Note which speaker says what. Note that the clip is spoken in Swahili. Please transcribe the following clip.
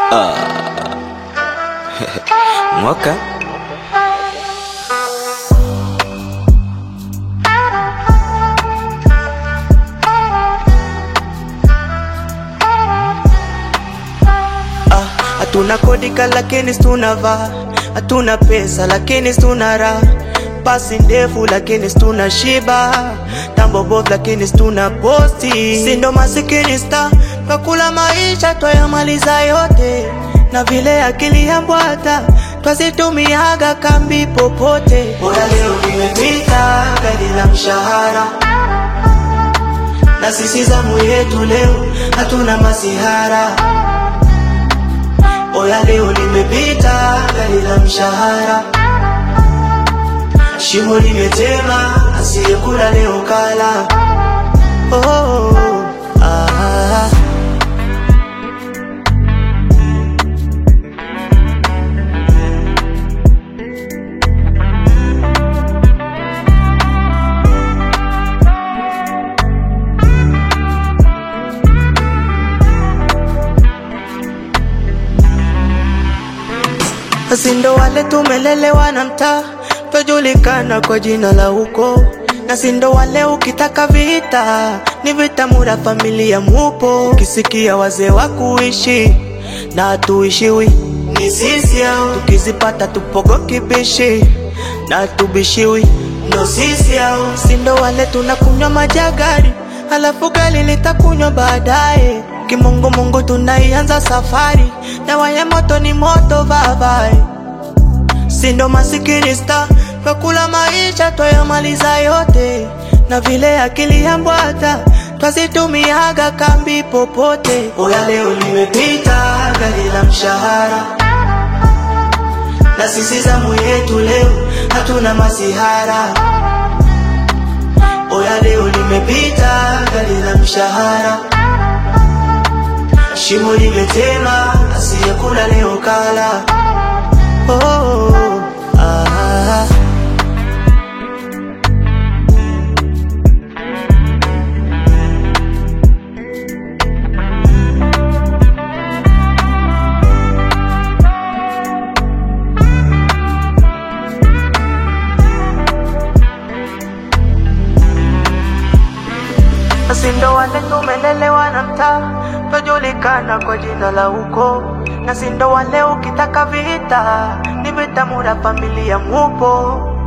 Speaker 1: mwaka
Speaker 2: Ah, hatuna kodika lakini tunavaa, hatuna pesa lakini tuna raha, pasi ndefu lakini tuna shiba, tambo bovu lakini tuna posti, sindo masikini sta twakula maisha twayamaliza yote, na vile akili ya mbwata twazitumiaga kambi popote. Bora leo nimepita gari la mshahara na sisi zamu yetu leo hatuna masihara. Oya leo limepita gari la mshahara, shimo limetema, asiyekula leo kala. Oh, ah. Sisi ndo wale tumelelewa na mtaa, twajulikana kwa jina la uko. Na si ndo wale ukitaka vita, ni vita mura familia mupo. Ukisikia wazee wa kuishi na hatuishiwi, ni sisi au tukizipata tupogo kibishi na tubishiwi, ndo sisi au si ndo wale tunakunywa majagari, halafu gari litakunywa baadaye. Kimungu Mungu tunaianza safari, dawa ya moto ni moto babae sindo masikini sta twakula maisha twayamaliza yote, na vile akili ya mbwata twazitumiaga kambi popote. Oya leo limepita gari la mshahara, na sisi zamu yetu leo hatuna masihara. Oya leo limepita gari la mshahara, shimo limetema, asiyekula leo kala. Oh, ah. Sisi ndo wale tumelelewa na mtaa, twajulikana kwa jina la uko. Na si ndo wale ukitaka vita, ni vita mura familia mupo.